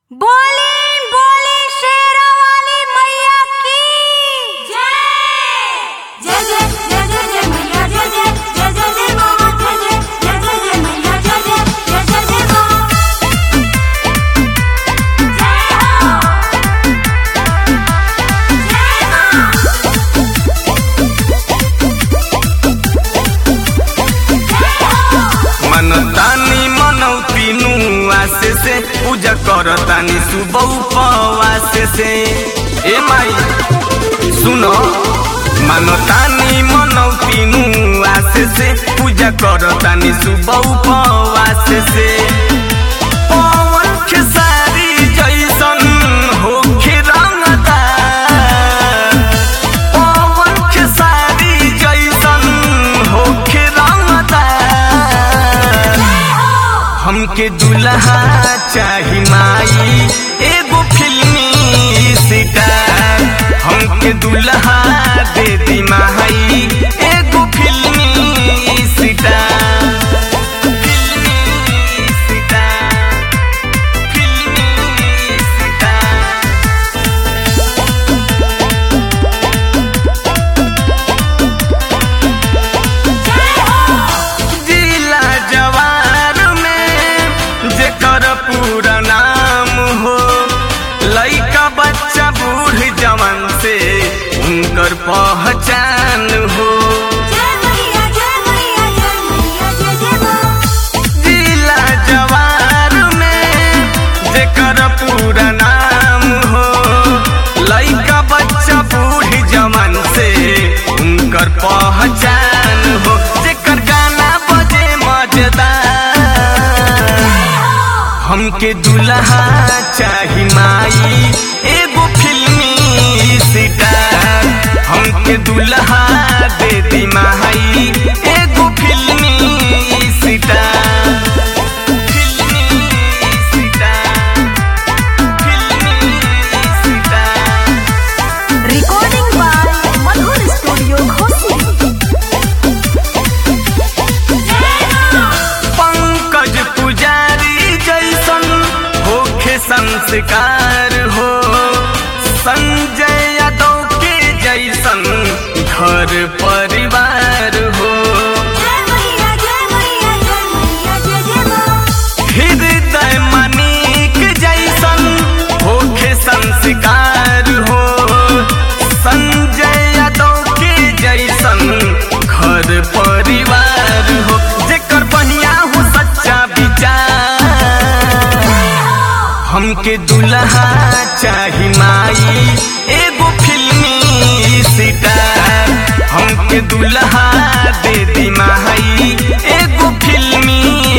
बोली बोली शेरा वाली मैया की जय जय जय जय जय जय मैया जय जय जय जय जय माँ जय जय जय जय जय मैया जय जय जय जय जय माँ जय हो मनतानी मनौती आसे से पूजा करतानी सुबह उपवास से ए माई सुनो मनतानी मनौती आसे से पूजा करतानी सुबह उपवास से पवन खेसारी जैसन होखे रंगदार पवन खेसारी जैसन होखे रंगदार हमके दुल्हा चाही माई एगो फिल्मी सितार हमके दुल्हा दे दी माई एगो फिल्मी सितार फिल्मी सितार फिल्मी सितार जिला जवार में जेकर पूरा नाम हो लइका बच्चा बूढ़ जवान से उनकर पहचान हो जय मैया जय मैया जय मैया जय जय माँ जिला जवार में जेकर पूरा नाम हो लइका बच्चा बूढ़ जवान से उनकर पहचान हो जेकर गाना बजे मजेदार हमके दुल्हा चाही माई एगो फिल्मी सितार हमके दुल्हा दे दी माई एगो फिल्मी सितार फिल्मी सितार फिल्मी सितार recording by Madhur studio Ghosi Pankaj पुजारी जैसन होखे संस्कार हो संजय यादव के जैसन घर परिवार हो जय मैया जय मैया जय मैया जय जय माँ हृदय मनिक जैसन होखे संस्कार हो संजय यादव के जैसन घर परिवार हो जेकर बढ़िया हो सच्चा विचार हमके दुल्हा चाही माई एगो फिल्मी सितार हमके दुल्हा दे दी माई एगो फिल्मी